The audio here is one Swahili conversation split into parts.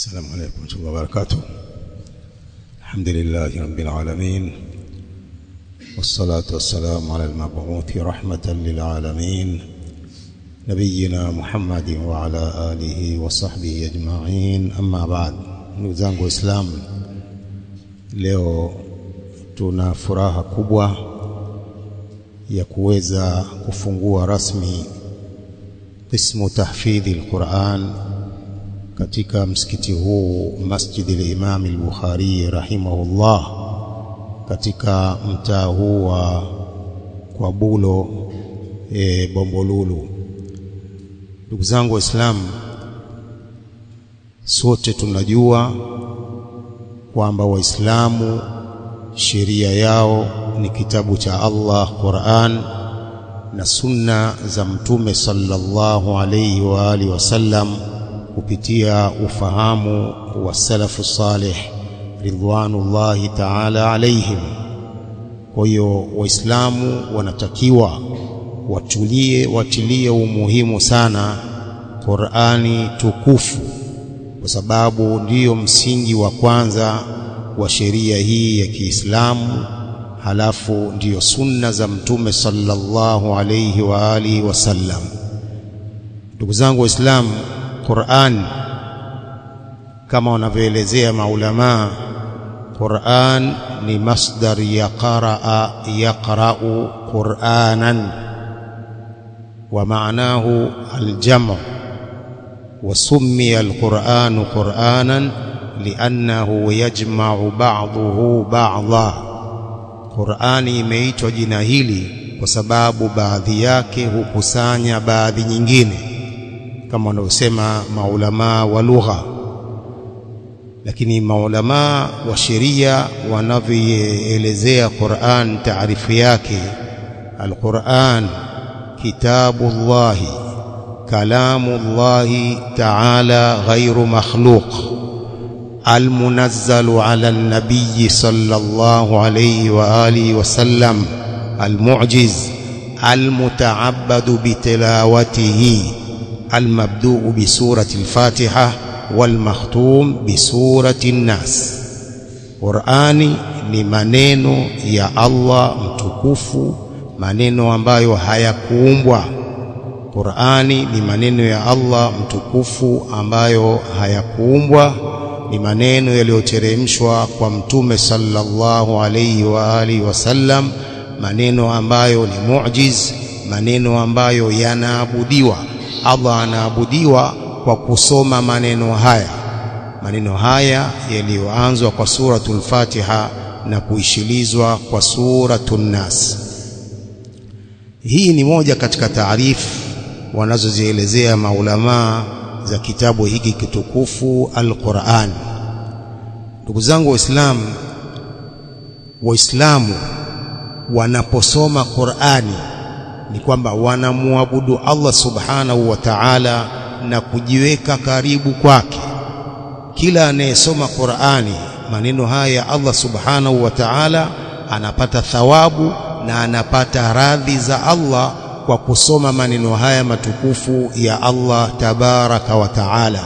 السلام عليكم ورحمة الله وبركاته الحمد لله رب العالمين والصلاة والسلام على المبعوث رحمة للعالمين نبينا محمد وعلى آله وصحبه أجمعين أما بعد ndugu zangu waislamu leo tuna furaha kubwa ya kuweza kufungua rasmi qismu tahfidhi alquran katika msikiti huu Masjid al-Imam al-Bukhari rahimahullah katika mtaa huu wa Kwabulo e, Bombolulu. Ndugu zangu Waislamu, sote tunajua kwamba Waislamu sheria yao ni kitabu cha Allah Qur'an na sunna za Mtume sallallahu alayhi wa alihi wasallam kupitia ufahamu wa salafu salih ridwanullahi ta'ala alaihim. Kwa hiyo Waislamu wanatakiwa watulie, watilie umuhimu sana Qur'ani tukufu, kwa sababu ndiyo msingi wa kwanza wa sheria hii ya Kiislamu, halafu ndiyo sunna za Mtume sallallahu alayhi wa alihi wasallam. Ndugu zangu Waislamu, Qur'an kama wanavyoelezea maulama, Qur'an ni masdar ya qaraa yaqra'u Qur'anan wa ma'nahu al-jam' wa summiya al-Qur'anu Qur'anan li'annahu yajma'u ba'dahu ba'dha. Qur'ani imeitwa jina hili kwa sababu baadhi yake hukusanya baadhi nyingine kama wanavyosema maulamaa wa lugha, lakini maulamaa wa sheria wanavyoelezea Qur'an, taarifu yake, alquran kitabullahi kalamullahi ta'ala ghairu makhluq almunazzalu ala nabiyi sallallahu alayhi wa alihi wasallam almu'jiz almuta'abbadu bitilawatihi المبدوء بسورة الفاتحة والمختوم بسورة الناس Qur'ani ni maneno ya Allah mtukufu, maneno ambayo hayakuumbwa. Qur'ani ni maneno ya Allah mtukufu ambayo hayakuumbwa, ni maneno yaliyoteremshwa kwa Mtume sallallahu alayhi wa alihi wasallam, maneno ambayo ni mu'jiz, maneno ambayo yanaabudiwa Allah anaabudiwa kwa kusoma maneno haya, maneno haya yaliyoanzwa kwa suratul Fatiha na kuishilizwa kwa suratul Nas. Hii ni moja katika taarifu wanazozielezea maulamaa za kitabu hiki kitukufu Al-Qur'an. Ndugu zangu Waislamu, Waislamu wanaposoma Qur'ani ni kwamba wanamwabudu Allah subhanahu wa ta'ala na kujiweka karibu kwake. Kila anayesoma Qur'ani maneno haya ya Allah subhanahu wa ta'ala anapata thawabu na anapata radhi za Allah kwa kusoma maneno haya matukufu ya Allah tabaraka wa ta'ala.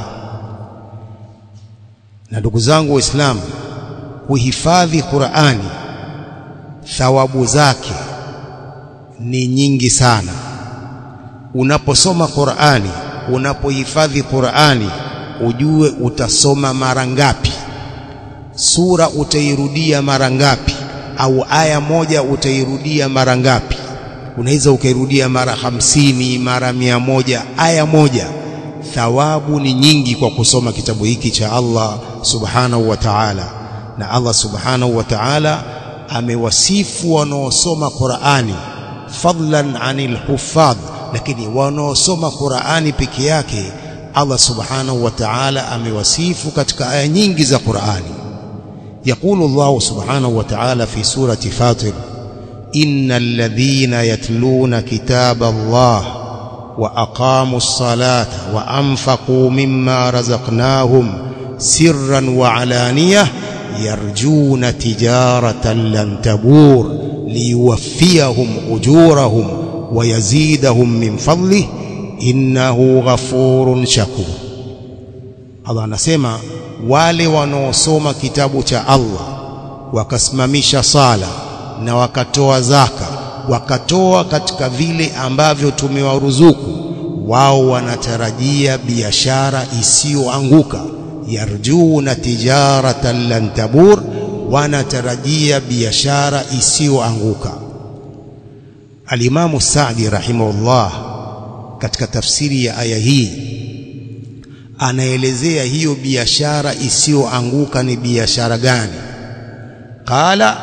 Na ndugu zangu Waislamu, kuhifadhi Qur'ani thawabu zake ni nyingi sana. Unaposoma Qur'ani, unapohifadhi Qur'ani, ujue utasoma mara ngapi, sura utairudia mara ngapi, au aya moja utairudia mara ngapi. Unaweza ukairudia mara hamsini, mara mia moja, aya moja. Thawabu ni nyingi kwa kusoma kitabu hiki cha Allah subhanahu wa ta'ala, na Allah subhanahu wa ta'ala amewasifu wanaosoma Qur'ani fadlan anil huffadh, lakini wanaosoma Qur'ani peke yake Allah subhanahu wa ta'ala amewasifu katika aya nyingi za Qur'ani. Yaqulu Allah subhanahu wa ta'ala fi surati Fatir, innal ladhina yatluna kitaba Allah wa aqamu as-salata wa anfaqu mimma razaqnahum sirran wa alaniyah yarjuna tijaratan lan tabur liyuwaffiyahum ujurahum wa yazidahum min fadlih innahu ghafurun shakur. Allah anasema wale wanaosoma kitabu cha Allah wakasimamisha sala na wakatoa zaka wakatoa katika vile ambavyo tumewaruzuku wao wanatarajia biashara isiyoanguka yarjuna tijaratan lan tabur wanatarajia biashara isiyoanguka Alimamu Saadi rahimahullah katika tafsiri ya aya hii anaelezea hiyo biashara isiyoanguka ni biashara gani qala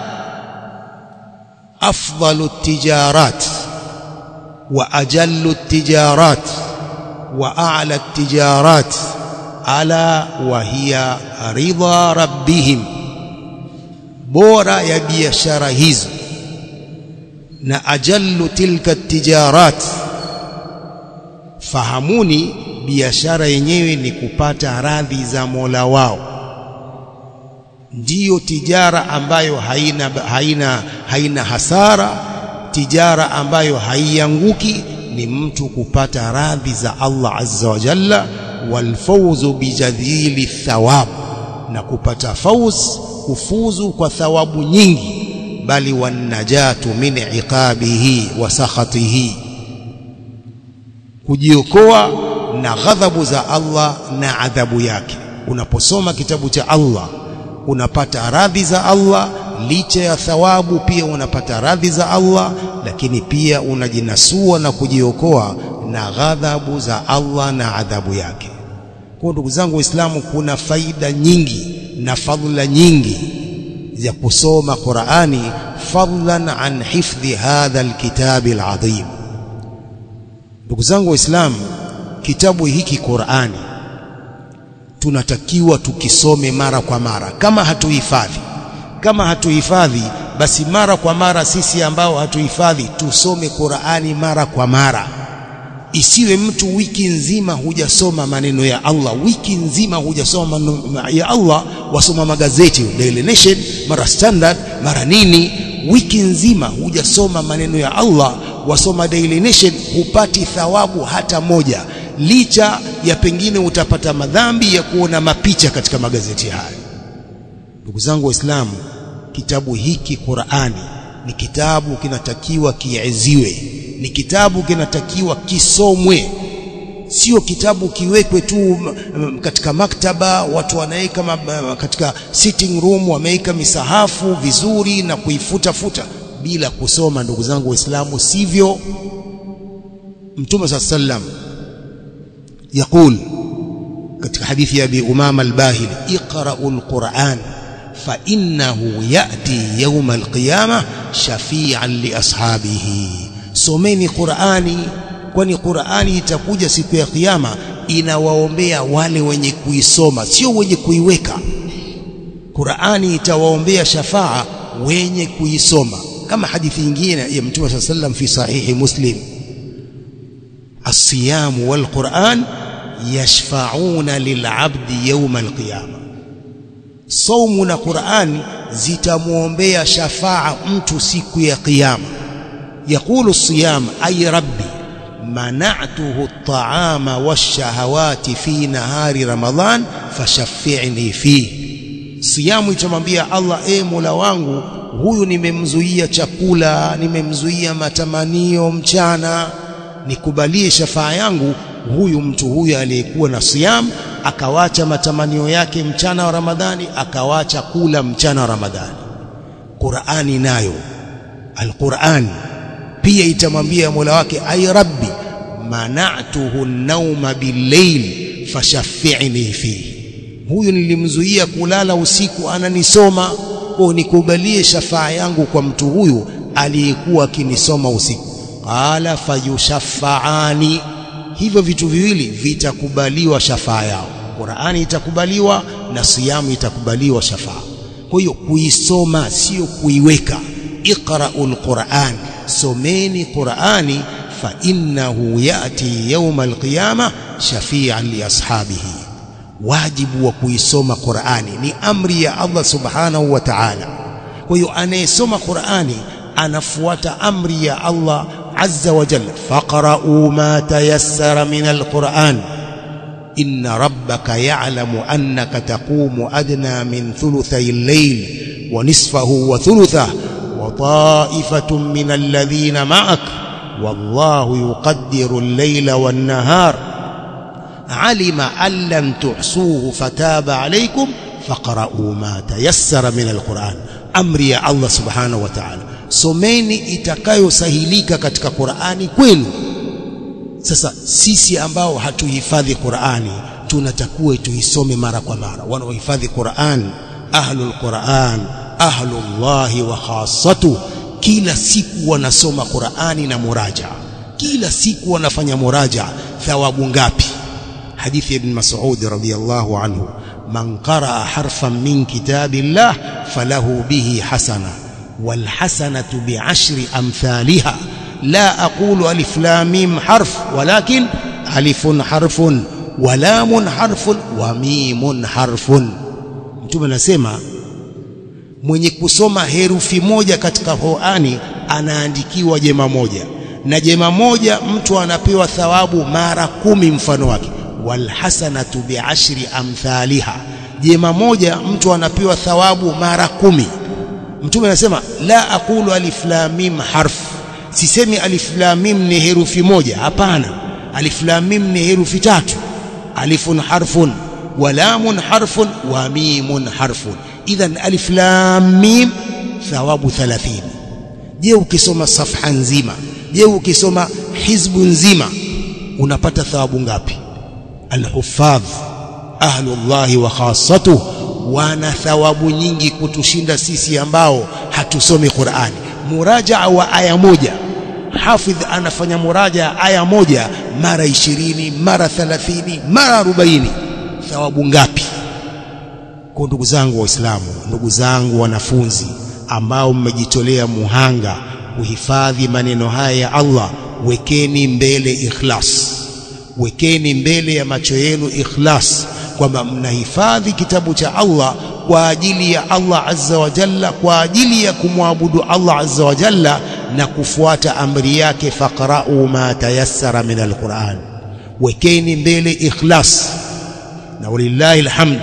afdalu tijarat wa ajallu tijarat wa a'la tijarat ala wa hiya ridha rabbihim bora ya biashara hizo na ajallu tilka tijarat fahamuni biashara yenyewe ni kupata radhi za Mola wao ndiyo tijara ambayo haina haina haina hasara tijara ambayo haianguki ni mtu kupata radhi za Allah azza wa jalla walfawzu bijadhili thawab na kupata fauz kufuzu kwa thawabu nyingi bali wanajatu min iqabihi wa sakhatihi kujiokoa na ghadhabu za Allah na adhabu yake unaposoma kitabu cha Allah unapata radhi za Allah licha ya thawabu pia unapata radhi za Allah lakini pia unajinasua na kujiokoa na ghadhabu za Allah na adhabu yake kwa ndugu zangu waislamu kuna faida nyingi na fadhila nyingi za kusoma Qur'ani fadlan an hifdhi hadha alkitabi alazim ndugu zangu waislamu kitabu hiki Qur'ani tunatakiwa tukisome mara kwa mara kama hatuhifadhi kama hatuhifadhi basi mara kwa mara sisi ambao hatuhifadhi tusome Qur'ani mara kwa mara isiwe mtu wiki nzima hujasoma maneno ya Allah wiki nzima hujasoma maneno ya Allah wasoma magazeti Daily Nation mara Standard mara nini wiki nzima hujasoma maneno ya Allah wasoma Daily Nation hupati thawabu hata moja licha ya pengine utapata madhambi ya kuona mapicha katika magazeti haya ndugu zangu waislamu kitabu hiki Qur'ani ni kitabu kinatakiwa kiaziwe ni kitabu kinatakiwa kisomwe sio kitabu kiwekwe tu katika maktaba watu wanaweka katika sitting room wameweka misahafu vizuri na kuifuta futa bila kusoma ndugu zangu waislamu sivyo mtume sallam يقول katika hadithi ya Abi Umama al-Bahili iqra'ul Qur'an fa innahu ya'ti yawm al-qiyamah shafi'an li ashabihi someni Qur'ani kwani Qur'ani itakuja siku ya kiyama inawaombea wale wenye kuisoma sio wenye kuiweka Qur'ani itawaombea shafaa wenye kuisoma kama hadithi nyingine ya Mtume صلى الله fi sahihi Muslim الصيام والقرآن يشفعون للعبد يوم القيامة صوم na Qur'an zitamuombea shafaa mtu siku ya kiyama يقول الصيام أي ربي منعته الطعام والشهوات في نهار رمضان فشفعني فيه siyamu itamwambia Allah e Mola wangu huyu nimemzuia chakula nimemzuia matamanio mchana nikubalie shafaa yangu huyu mtu huyu aliyekuwa na siyam akawacha matamanio yake mchana wa Ramadhani akawacha kula mchana wa Ramadhani Qur'ani nayo Al-Qur'an pia itamwambia Mola wake ay rabbi mana'tuhu an-nawma bil-layl fashaffi'ni fihi huyu nilimzuia kulala usiku ananisoma kwa nikubalie shafaa yangu kwa mtu huyu aliyekuwa akinisoma usiku qala fayushaffaani hivyo vitu viwili vitakubaliwa shafaa yao Qur'ani itakubaliwa na siyamu itakubaliwa shafaa kwa hiyo kuisoma sio kuiweka iqra'ul Qur'an someni Qur'ani fa innahu yati yawm al-qiyamah shafi'an li ashabihi wajibu wa kuisoma Qur'ani ni amri ya Allah subhanahu wa ta'ala kwa hiyo anayesoma Qur'ani anafuata amri ya Allah azza wa jalla faqra'u ma tayassara min alquran inna rabbaka ya'lamu annaka taqumu adna min thuluthay al-layl wa nisfahu wa thuluthahu wa ta'ifatun min alladhina ma'ak wallahu yuqaddiru al-layla wan-nahar alima an lam tuhsuhu fataba alaykum faqra'u ma tayassara min al-Qur'an amri ya Allah subhanahu wa ta'ala someni itakayosahilika katika Qur'ani kwenu sasa sisi ambao hatuhifadhi Qur'ani tunatakiwa tuisome mara kwa mara wanaohifadhi Qur'an ahlul Qur'an ahlullahi wa khassatu kila siku wanasoma Qur'ani na muraja kila siku wanafanya muraja thawabu ngapi hadithi ibn Mas'ud radhiyallahu anhu man qaraa harfan min kitabillah falahu bihi hasana wal hasanatu bi'ashri amthaliha لا أقول ألف لام ميم حرف ولكن ألف حرف ولام حرف وميم حرف mtume anasema mwenye kusoma herufi moja katika Qur'ani anaandikiwa jema moja na jema moja mtu anapewa thawabu mara kumi mfano wake walhasanatu biashri amthaliha jema moja mtu anapewa thawabu mara kumi mtume anasema la aqulu alif lam mim harf sisemi alif lam mim ni herufi moja hapana alif lam mim ni herufi tatu alifun harfun wa lamun harfun wa mimun harfun idhan alif lam mim thawabu 30 je ukisoma safha nzima je ukisoma hizbu nzima unapata thawabu ngapi alhuffadh ahlullahi wa khassatuh wana thawabu nyingi kutushinda sisi ambao hatusomi Qur'ani murajaa wa aya moja hafidh anafanya muraja aya moja mara ishirini mara thalathini mara arobaini thawabu ngapi kwa ndugu zangu waislamu ndugu zangu wanafunzi ambao mmejitolea muhanga kuhifadhi maneno haya ya Allah wekeni mbele ikhlas wekeni mbele ya macho yenu ikhlas kwamba mnahifadhi kitabu cha Allah kwa ajili ya Allah azza wa jalla kwa ajili ya kumwabudu Allah azza wa jalla na kufuata amri yake faqra'u ma tayassara min alquran wekeni mbele ikhlas na walillahi alhamd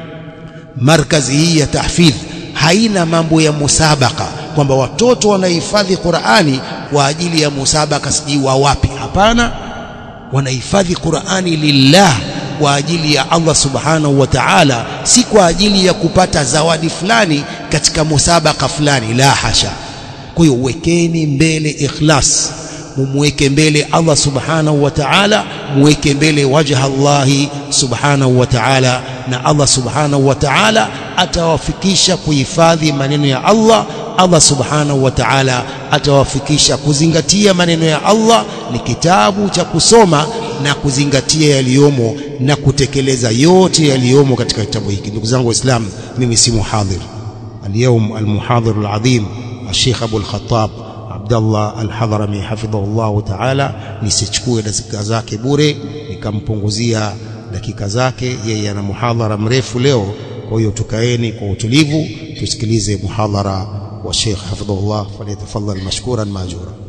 markazi hii ya tahfidh haina mambo ya musabaka kwamba watoto wanahifadhi Qur'ani kwa ajili ya musabaka sijui wa wapi hapana wanahifadhi Qur'ani lillah kwa ajili ya Allah subhanahu wa ta'ala si kwa ajili ya kupata zawadi fulani katika musabaka fulani la hasha kwa hiyo wekeni mbele ikhlas mumweke mbele Allah subhanahu wa ta'ala muweke mbele wajha Allah subhanahu wa ta'ala na Allah subhanahu wa ta'ala atawafikisha kuhifadhi maneno ya Allah Allah subhanahu wa ta'ala atawafikisha kuzingatia maneno ya Allah ni kitabu cha kusoma na kuzingatia yaliyomo na kutekeleza yote yaliyomo katika kitabu hiki ndugu zangu waislamu mimi si muhadhir اليوم المحاضر العظيم الشيخ أبو الخطاب عبد الله الحضرمي حفظه الله تعالى nisichukue dakika zake bure nikampunguzia dakika zake yeye ana muhadhara mrefu leo kwa hiyo tukaeni kwa utulivu tusikilize muhadhara wa Sheikh hafidhahullah falyatafadhal mashkuran majura